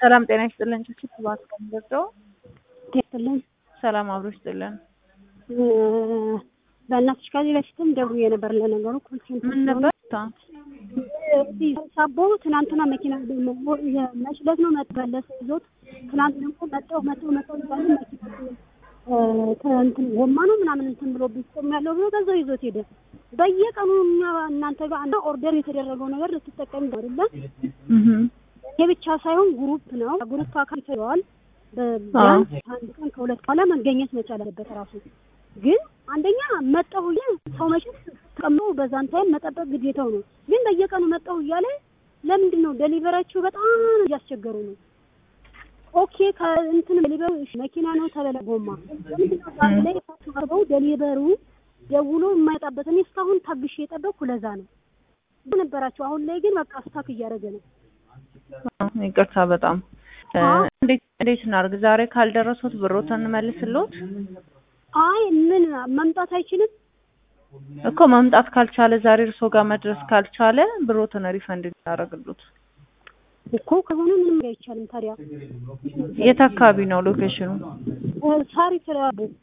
ሰላም ጤና ይስጥልን። ችግር ሰባት ቀን ገብተው ይስጥልን። ሰላም አብሮ ይስጥልን። በእናትሽ ከዚህ በፊትም ደውዬ ነበር። ለነገሩ ኮንሴንት ምን ነበር? ሳቦ ትናንትና መኪና መችለት ነው መበለስ ይዞት ትናንት ደግሞ መጠው መጠው መጠው ይባል መኪና እንትን ጎማ ነው ምናምን እንትን ብሎ ቢቆም ያለው ብሎ በዛው ይዞት ሄደ። በየቀኑ እኛ እናንተ ጋር እና ኦርደር የተደረገው ነገር ልትጠቀም አይደለም። ይሄ ብቻ ሳይሆን ግሩፕ ነው። ግሩፕ አካል ይፈዋል። ቢያንስ አንድ ቀን ከሁለት በኋላ መገኘት መቻል አለበት ራሱ ግን አንደኛ መጣሁ እያለ ሰው መቼም ተቀምጦ በዛን ታይም መጠበቅ ግዴታው ነው። ግን በየቀኑ መጣሁ እያለ ለምንድን ነው ደሊቨራችሁ በጣም እያስቸገሩ ነው። ኦኬ ከእንትን ደሊቨሩ መኪና ነው ተበለ ጎማ ለምንድን ነው ዛሬ ላይ ቀርበው ደሊቨሩ ደውሎ የማይመጣበት እኔ እስካሁን ታግሼ የጠበቅኩ ለዛ ነው ነበራቸው። አሁን ላይ ግን በቃ ስታክ እያደረገ ነው። ይቅርታ በጣም እንዴት እናድርግ? ዛሬ ካልደረሱት ብሮትን እንመልስልዎት? አይ ምን መምጣት አይችልም እኮ መምጣት ካልቻለ ዛሬ እርሶ ጋር መድረስ ካልቻለ ብሮትን ሪፈንድ እናደርግሉት እኮ ከሆነ ምንም አይቻልም። ታዲያ የት አካባቢ ነው ሎኬሽኑ? ሳሪ ፍላቦ